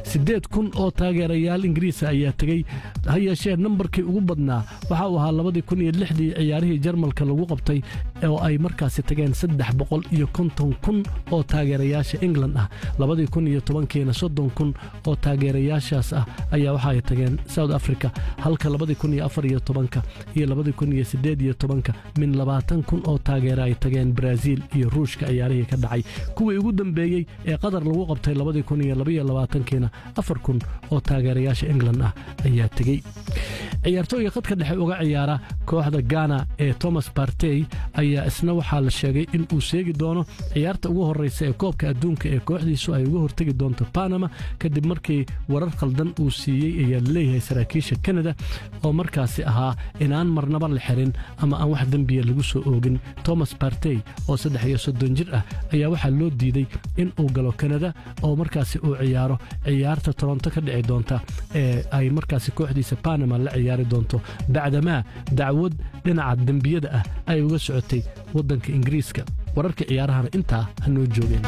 siddeed kun oo taageerayaal ingiriisa ayaa tegey ha yeeshee nambarkii ugu badnaa waxa uu ahaa labadii kun iyo lixdii ciyaarihii jarmalka lagu qabtay oo ay markaasi tageen saddex boqol iyo konton kun oo taageerayaasha england ah labadii kun iyo tobankiina soddon kun oo taageerayaashaas ah ayaa waxa ay tageen south africa halka labadii kun iyo afar iyo tobanka iyo labadii kun iyo siddeed iyo tobanka min labaatan kun oo taageera ay tageen brazil iyo ruushka ciyaarihii ka dhacay kuwii ugu dambeeyey ee qatar lagu qabtay labadii kun iyo labaiyo labaatankiina afar kun oo taageerayaasha england ah ayaa tegey ciyaartooyga khadka dhexe uga ciyaara kooxda gana ee thomas bartey ayaa isna waxaa la sheegay in uu seegi doono ciyaarta ugu horreysa ee koobka adduunka ee kooxdiisu ay uga hortegi doonto banama kadib markii warar khaldan uu siiyey ayaa laleeyahay saraakiisha kanada oo markaasi ahaa inaan marnaba la xirin ama aan wax dembiya lagu soo oogin thomas bartey oo saddex iyo soddon jir ah ayaa waxaa loo diiday in uu galo kanada oo markaasi uu ciyaaro ciyaarta toronto ka dhici doonta ee ay markaasi kooxdiisa banama la ciyaari doonto bacdamaa dacwad dhinaca dembiyada ah ay uga socotay waddanka ingiriiska wararka ciyaarahana intaa ha noo joogeen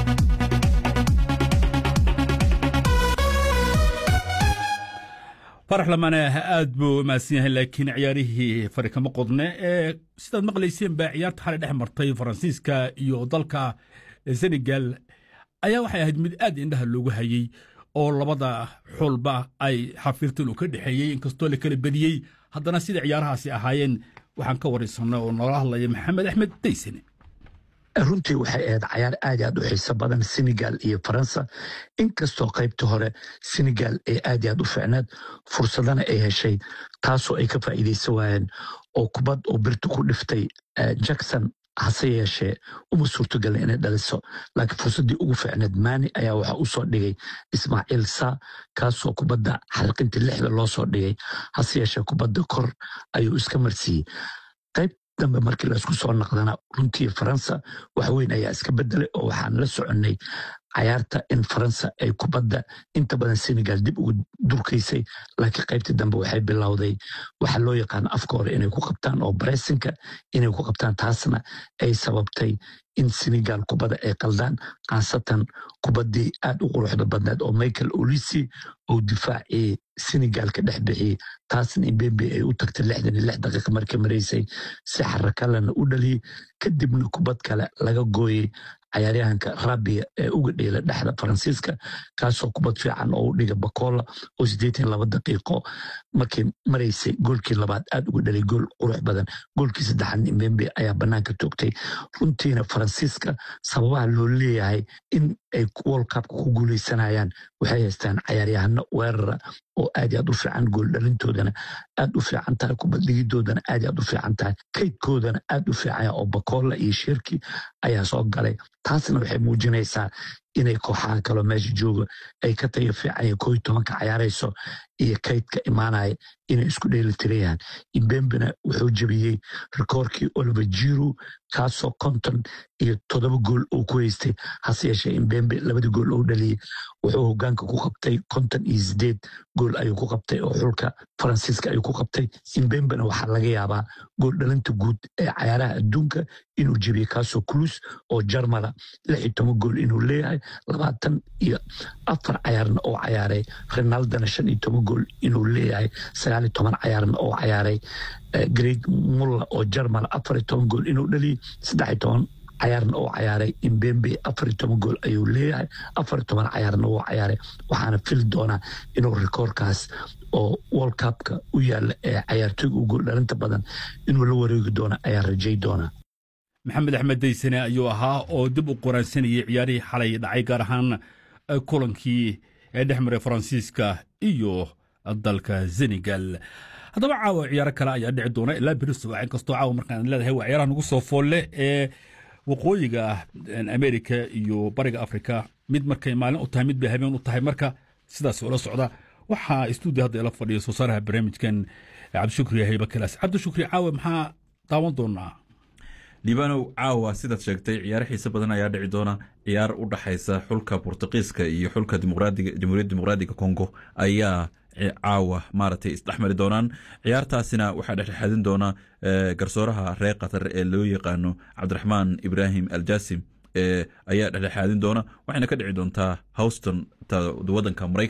farax lamane aad buu mahadsan yahay laakiin ciyaarihii fari kama qodne ee sidaad maqlayseen baa ciyaarta xalay dhex martay faransiiska iyo dalka senegal ayaa waxay ahayd mid aad indhaha loogu hayey oo labada xulba ay xafiirtan uu ka dhexeeyey inkastoo la kala bediyey haddana sida ciyaarahaasi ahaayeen waxaan ka waraysanay oo noola hadlaya maxamed axmed daysane runtii waxay ahayd cayaar aad aad u xiiso badan senegal iyo faransa inkastoo qaybta hore senegal ee aad aad u ficnaad fursadana ay heshay taasoo ay ka faa'iidaysan waayeen oo kubad oo birta ku dhiftay jackson hase yeeshee uma suurtogala inay dhaliso laakiin fursaddii ugu ficneed maani ayaa waxaa u soo dhigay ismaaciil saa kaasoo kubadda xalqintii lixda loo soo dhigay hase yeeshee kubadda kor ayuu iska marsiiyey qayb dambe markii laysku soo naqdana runtii faransa waxweyn ayaa iska bedelay oo waxaan la soconnay cayaarta in faransa ay kubadda inta badan senegal dib ugu durkaysay laakiin qaybtii dambe waxay bilowday waxa loo yaqaano afka hore inay ku qabtaan oo baresinka inay ku qabtaan taasna ay sababtay in senegal kubadda ay qaldaan khaasatan kubaddii aad u quruxda badneed oo michael olisi oo difaacii senegal ka dhex bixiyey taasna imbembe ay u tagtay lixdan iyo lix daqiiqa markay maraysay si xarakalena u dhaliyey kadibna kubad kale laga gooyey cayaaryahanka rabia ee uga dheela dhexda faransiiska kaasoo kubad fiican oo u dhiga bakola oo siddeetan laba daqiiqo markay maraysay goolkii labaad aad uga dhalay gool qurux badan goolkii saddexaad imbembe ayaa bannaanka toogtay runtiina faransiiska sababaha loo leeyahay in ay world cupka ku guuleysanayaan waxay haystaan cayaaryahano weerara oo aad aad u fiican gooldhalintoodana aad u fiican tahay kubaddigidoodana aad aad u fiican tahay kaydkoodana aad u fiicanya oo bakola iyo shirki ayaa soo galay taasna waxay muujinaysaa inay kooxaha kaloo meesha jooga ay ka tayo fiicanya koo iyo tobanka cayaarayso iyo kaydka imaanaya inay isku dheelitirayaan imbembena wuxuu jebiyey rikoorkii oliver jiru kaasoo konton iyo toddoba gool uu ku haystay hase yeeshee imbembe labadii gool uu dhaliyey wuxuu hogaanka ku qabtay konton iyo sideed gool ayuu ku qabtay oo xulka faransiiska ayuu ku qabtay imbembena waxaa laga yaabaa gool dhalinta guud ee cayaaraha adduunka inuu jebiyey kaasoo kulus oo jarmala lix iyo toban gool inuu leeyahay labaatan iyo afar cayaarna oo cayaaray ronaldana shan iyo toban gool inuu leeyahay sagaal iyo toban cayaarna oo cayaaray great mulla oo jarmal afar iyo toban gool inuu dhaliyey saddex iyo toban cayaarna oo cayaaray imbembe afar iyo toban gool ayuu leeyahay afar iyo toban cayaarna wuu cayaaray waxaana fili doonaa inuu rikoorkaas oo world cupka u yaala ee cayaartooyga u gool dhalinta badan inuu la wareegi doono ayaa rajay doonaa maxamed axmed daysane ayuu ahaa oo dib u qoraansanayay ciyaarihii xalay dhacay gaar ahaan kulankii ee dhex maray faransiiska iyo dalka senegal haddaba caawa ciyaaro kale ayaa dhici doona ilaa beriso inkastoo caawa markaan leedahay waa ciyaaraha nagu soo foolle ee waqooyiga amerika iyo bariga afrika mid markay maalin u tahay mid bay habeen u tahay marka sidaas ula socda waxaa stuudio hadda ila fadhiya soo saaraha barnaamijkan cabdishukri hayba kalaas cabdishukri caawa maxaa daawan doonaa liibanow caawa sidaad sheegtay ciyaaro xiise badan ayaa dhici doona ciyaar u dhaxaysa xulka bortuqiiska iyo xulka jamhuuriyadda dimuqraadiga congo ayaa caawa maaragtay isdhexmari doonaan ciyaartaasina waxaa dhexdhexaadin doona garsooraha reer qatar ee loo yaqaano cabdiraxmaan ibraahim aljasim ayaa dhexdhexaadin doona waxayna ka dhici doontaa houston wadanka maraykan